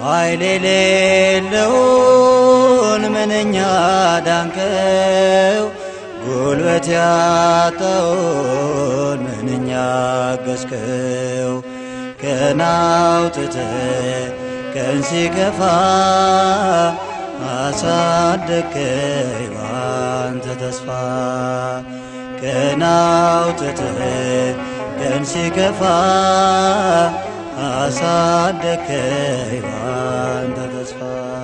ኃይል የሌለውን ምንኛ ዳንከው ጉልበት ያጣውን ምንኛ አገዝከው ቀን አውጥተህ ቀን ሲከፋ አሳደግከኝ ባንተ ተስፋ ቀን አውጥተህ ቀን ሲከፋ አሳደግከኝ ባንተ ተስፋ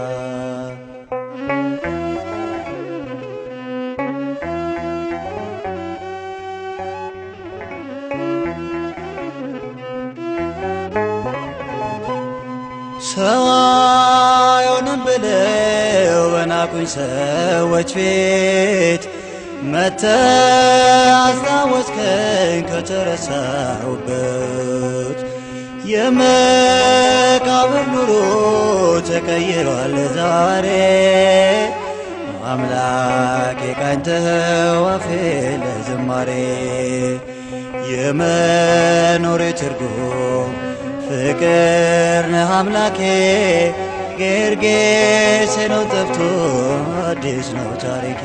ሰው አይሆንም ብለው በናቁኝ ሰዎች ፊት መተህ አስታወስከኝ ከተረሳሁበት የመቃብር ኑሮ ተቀይሯል ዛሬ አምላኬ ቃኝተኸው አፌ ለዝማሬ የመኖሬ ትርጉም ፍቅር ነህ አምላኬ ጌርጌሴኖን ጠፍቶ አዲስ ነው ታሪኬ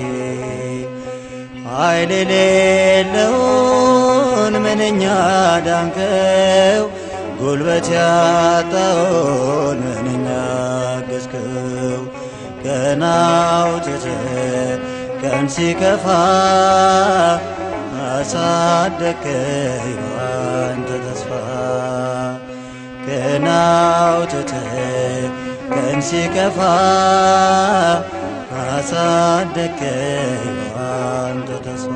ኃይል የሌለውን ምንኛ ዳንከው ጉልበት ያጣውን ምንኛ አገዝከው ቀን አውጥተህ ቀን ሲከፋ አሳደግከኝ ባንተ ተስፋ ቀን አውጥተህ ቀን ሲከፋ አሳደግከኝ ባንተ ተስፋ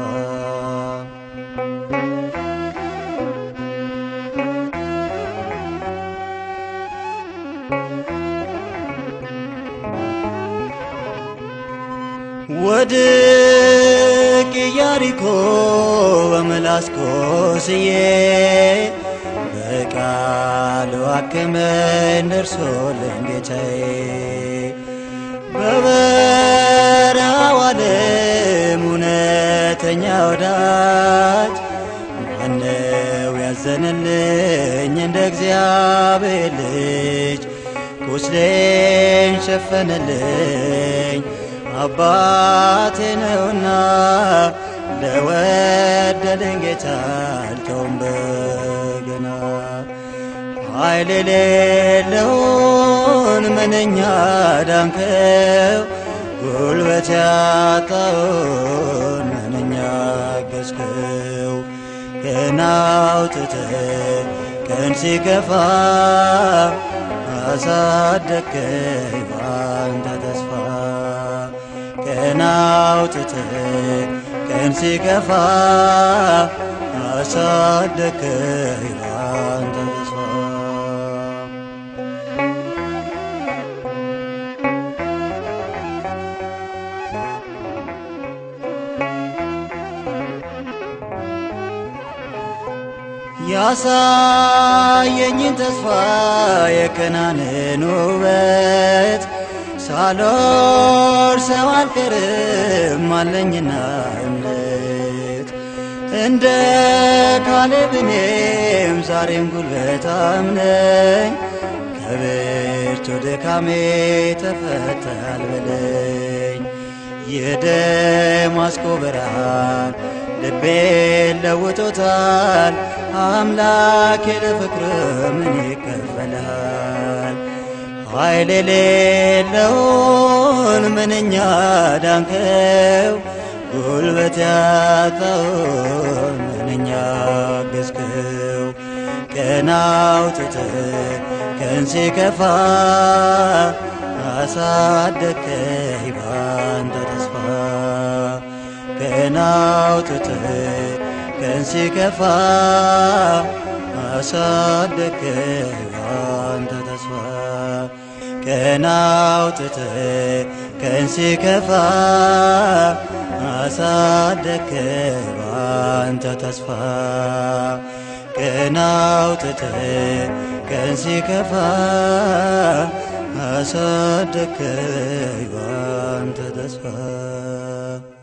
ወድቅ ኢያሪኮ በምላስ ቆስዬ በቃሉ አክመኝ ደርሶልኝ ጌታዬ በበረሃው ዓለም እውነተኛ ወዳጅ ማነው ያዘንልኝ እንደ እግዚአብሔር ልጅ ቁስሌን ሸፈነልኝ አባቴ ነውና ለወደደኝ ጌታ አልተውም በገና ኃይል የሌለውን ምንኛ ዳንከው ጉልበት ያጣውን ምንኛ አገዝከው ቀን አውጥተህ ቀን ሲከፋ አሳደግከኝ ባንተ ተስፋ ቀን አውጥተህ ቀን ሲከፋ አሳደግከኝ ባንተ ተስፋ ያሳየኝን ተስፋ የከናንን ውበት ሳልወርሰው አልቀርም አለኝና እምነት እንደ ካሌብ እኔም ዛሬም ጉልበታም ነኝ ከብርቱ ድካሜ ተፈታል በለኝ የደማስቆ ብርሃን ልቤን ለውጦታል አምላኬ ለፍቅር ምን ይከፈልሃል ኃይል የሌለውን ምንኛ ዳንከው ጉልበት ያጣውን ምንኛ አገዝከው ቀን አውጥተህ ቀን ሲከፋ አሳደግከኝ ባንተ ተስፋ ቀን አውጥተህ ቀን ሲከፋ አሳደግከኝ ባንተ ተስፋ ቀን አውጥተህ ቀን ሲከፋ አሳደግከኝ ባንተ ተስፋ ቀን አውጥተህ ቀን ሲከፋ አሳደግከኝ ባንተ ተስፋ